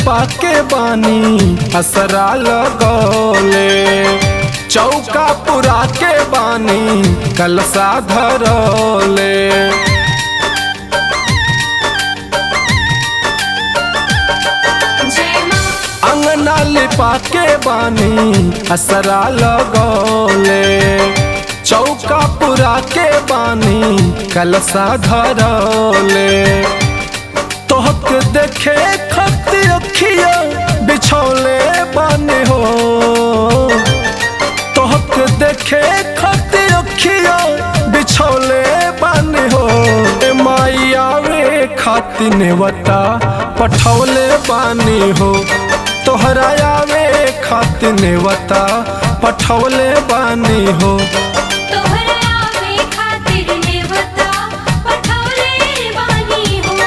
लिपा के बानी असरा लगौले चौका पुरा के बानी कलसा धरौले जय माँ अंगना लिपा के बानी असरा लगौले चौका पुरा के बानी कलसा धरौले तोहक देखे खती अखिया बिछौले बानी हो तोहक देखे खती अखिया बिछौले बानी हो ए माई आवे खाती नेवता पठौले बानी हो तोहरा आवे खाती नेवता पठौले बानी हो तोहरा आवे खातिर नेवता पठौले बानी हो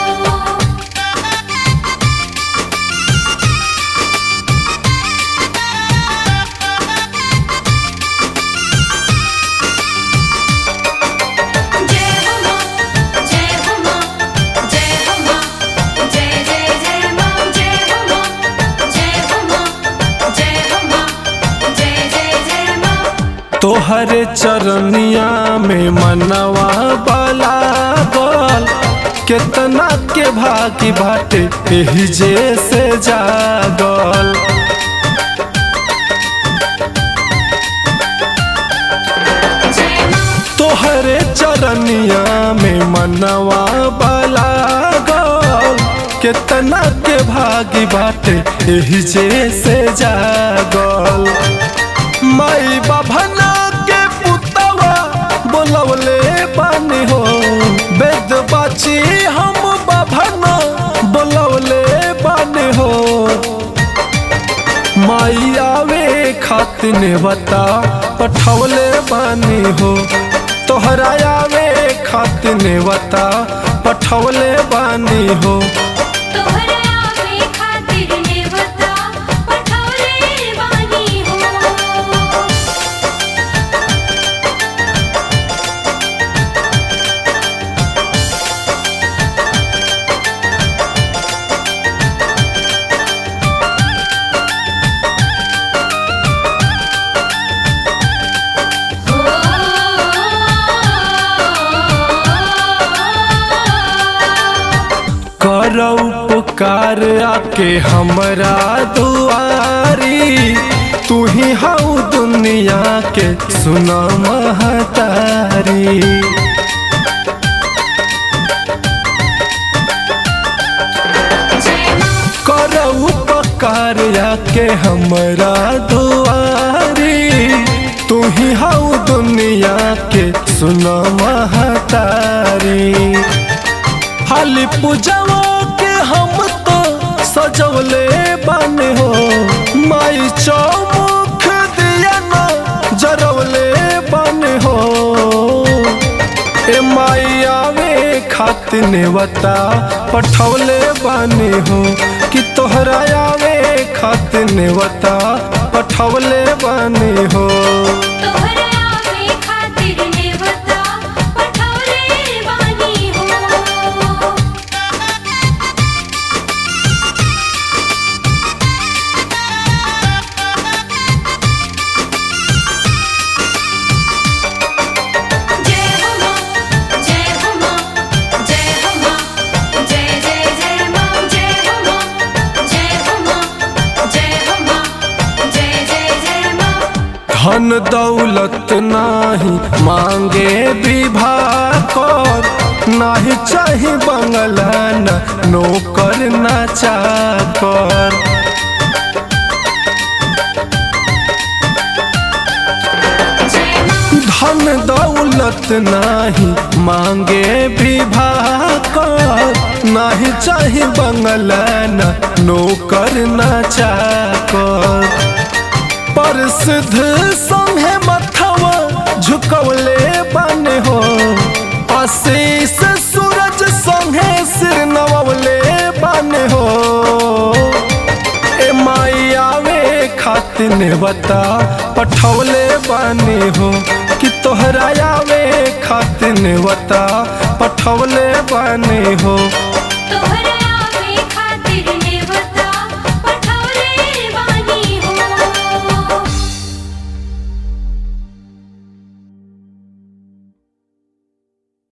जय हो माँ जय हो माँ जय हो माँ जय जय जय माँ जय हो माँ जय हो माँ जय हो माँ जय जय जय माँ तोहरे चरनिया में मनवा बाला गल केतना के भागी बाटे एही जे से जागल जय माँ तोहरे चरनिया में मनवा बाला गल केतना के भागी बाटे एही जे से जागल माई बाभना के पुतवा बोलवले बानी हो वेद बाची हम बाभना बोलवले बानी हो माई आवे खातिर नेवता पठौले बानी हो तोहरा आवे खातिर नेवता पठौले बानी हो तोहरा आवे खातिर नेवता पठौले बानी हो करौ पुकार आके हमरा दुआरी तू ही हऊ दुनिया के सुना महतारी जय माँ करऊ पकार आके हमरा दुआरी तू ही हऊ दुनिया के सुना महतारी हाली पूजवा के हम तो सजवले बन हो माई चौमुख दिया ना जरवले बन हो ए माई आवे खातिर नेवता पठौले बानी हो कि तोहरा आवे खातिर नेवता पठौले बानी हो तोहरा आवे खातिर नेवता पठौले बानी हो जय हो माँ जय हो माँ जय हो माँ जय जय जय माँ जय हो माँ जय हो माँ जय हो माँ जय जय जय माँ धन दौलत नाही मांगे विवाह कर नाही चाही बंगला न नौकर न चाकर जय माँ धन दौलत नाही मांगे विवाह कर नाही चाही बंगला न नौकर न चाकर प्रसिद्ध संगे मथवा झुकवले बन हो आशीष सूरज संगे सिर नवले बन हो ए माई आवे खातिर नेवता पठौले बानी हो कि तोहरा आवे खातिर नेवता पठौले बानी हो तोहरा